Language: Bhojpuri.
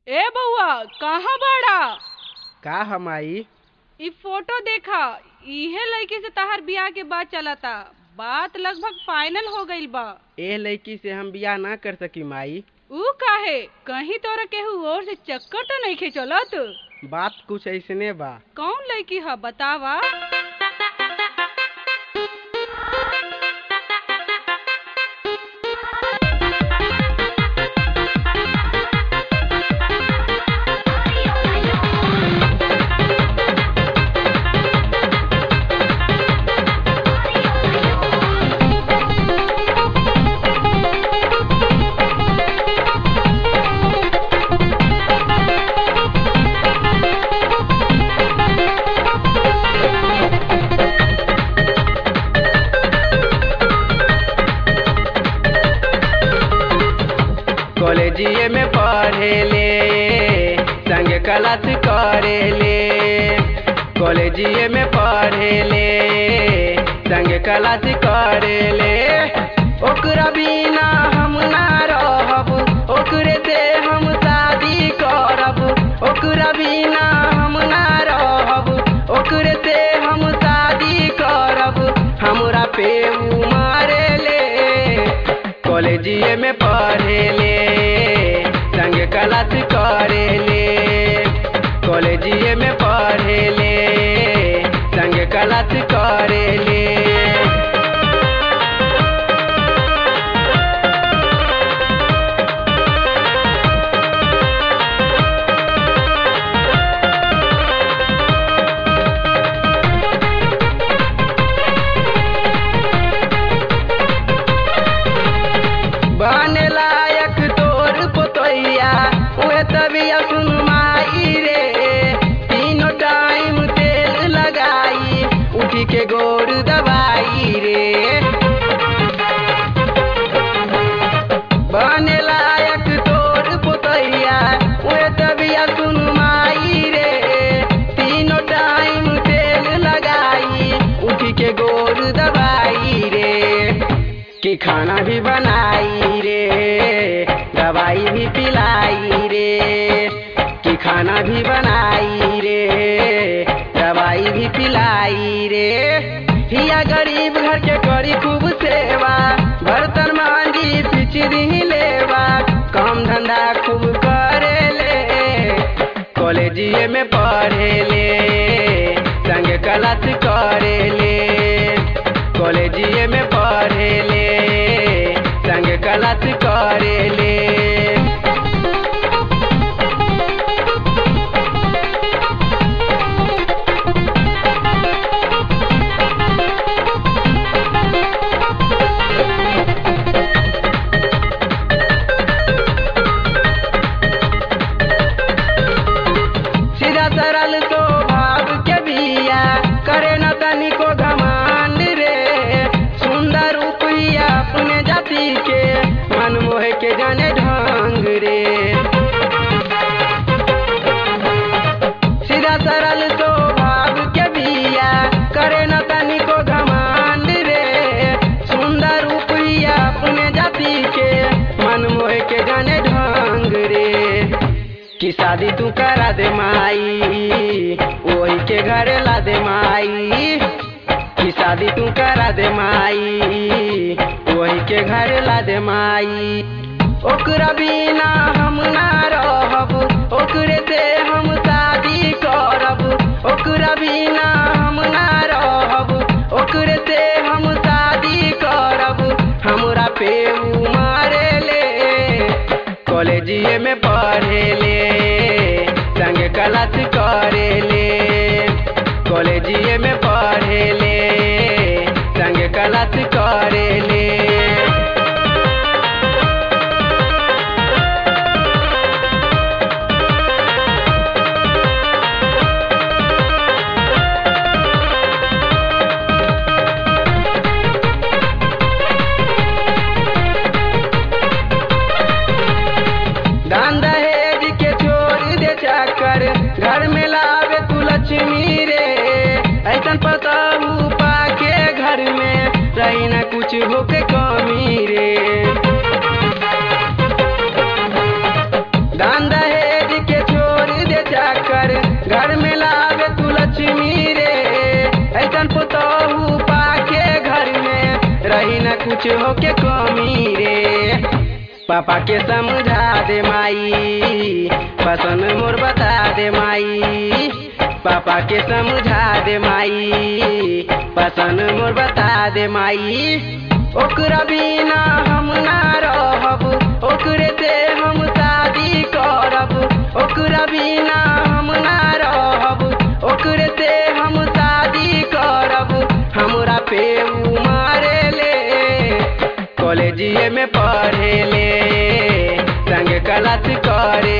ए बउआ कहाँ बाड़ा का हम आई इ फोटो देखा इहे लड़की से तहार बियाह के बात चलता बात लगभग फाइनल हो गईल बा एह लड़की से हम बियाह ना कर सकी माई ऊ काहे कहीं तोरा केहू और से चक्कर तो नहीं खे चलत बात कुछ ऐसने बा कौन लड़की है बतावा कॉलेजिए में पढ़े ले संग क्लास करे ले कॉलेजिए में पढ़े ले संग क्लास करे ले ओकरा बिना हम ना रहब ओकरे से हम शादी करब ओकरा बिना हम ना रहब ओकरे से हम शादी करब हमरा पे उ मारे ले कॉलेजिए में पढ़े ले संग क्लास करे ले कॉलेजिए में पढ़े ले संग क्लास करे ले बने लायक तोर पोतैया उहे तबिया सुन माई रे तीनों टाइम तेल लगाई उठी के गोर दबाई रे बने लायक तोर पोतैया उहे तबिया सुन माई रे तीनों टाइम तेल लगाई उठी के गोर दबाई रे कि खाना भी बनाई रे दवाई भी पिलाई रे कि खाना भी बनाई रे दवाई भी पिलाई रे हिया गरीब घर के करी खूब सेवा बर्तन मांझी पिचरी लेवा काम धंधा खूब करे ले कॉलेजिए में पढ़े ले संग क्लास करे ले कॉलेजिए में पढ़े ले संग क्लास करे ले सीधा सरल तो भाव के बिया करे न तनिको घमंड रे सुंदर रूपिया अपने जाति के मन मोह के जाने ढंग रे सीधा सरल तो भाव के बिया करे न तनिको घमंड रे सुंदर रूपिया अपने जाति के मन मोह के जाने ढंग रे कि शादी तू करा दे माई वही के घरे ला दे माई कि शादी तू करा दे माई वही के घरे ला दे माई ओकरा बिना हम ना रहब ओकरे से हम शादी करब ओकरा बिना हम ना रहब ओकरे से हम शादी करब हमरा पे उ मारे ले कॉलेजिए में पढ़े ले संग क्लास करे ले कॉलेजिए में पढ़े ले संग क्लास करे ले दान दहेज के छोड़ दे चाकर घर में लावे तू लक्ष्मी रे ऐसन पता कुछ होके कमी रे पापा के समझा दे माई पसंद मोर बता दे माई पापा के समझा दे माई पसंद मोर बता दे माई ओकरा बिना हम ना रहब ओकरे से हम शादी करब ओकरा बिना हम ना रहब ओकरे से हम शादी करब हमरा पे उ मारे ले कॉलेजिए में पढ़े ले संग क्लास करे